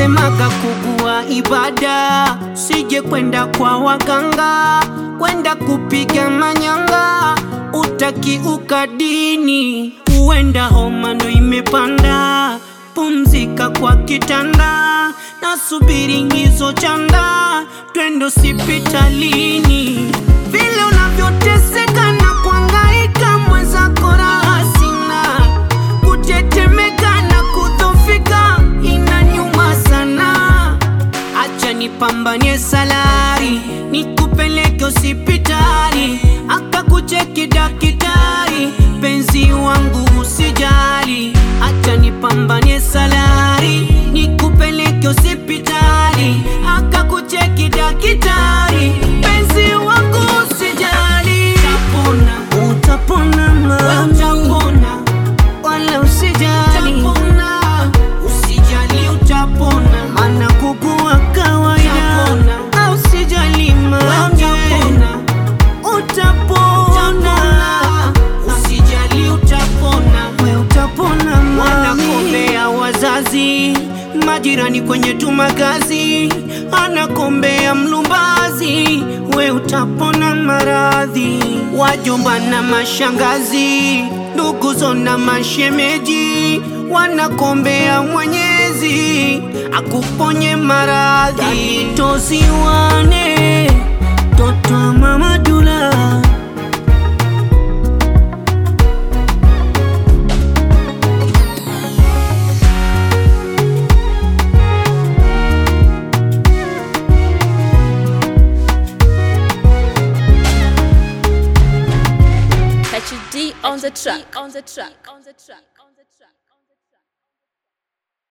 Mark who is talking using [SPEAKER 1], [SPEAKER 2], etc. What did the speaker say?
[SPEAKER 1] wanasemaga kugua ibada, sije kwenda kwa waganga, kwenda kupiga manyanga, utakiuka dini, huenda homa ndo imepanda. Pumzika kwa kitanda, nasubiri ngizo chanda, twende hospitalini. Vile unavyoteseka na kuangaika, mwenzako raha sina kutetemeka na kudhofika inanyuma sana. Acha nipambanie salari, nikupeleke hospitali, akakucheki daktari, penzi wangu usijali. Acha nipambanie salari, nikupeleke hospitali, akakucheki daktari, penzi wangu usijali. Utapona, utapona mama, utapona wala usijali, utapona, usijali utapona, maana kugua kawaida, au usijali mama, utapona, utapona, usijali utapona, we utapona mami, wanakombea wazazi majirani kwenye tumagazi, anakombea mlumbazi, we utapona maradhi, wajomba na mashangazi, nduguzo na mashemeji, wanakombea Mwenyezi akuponye maradhi, tosiwane toto wa mama Dula.
[SPEAKER 2] HD on the track. On the track. On the track.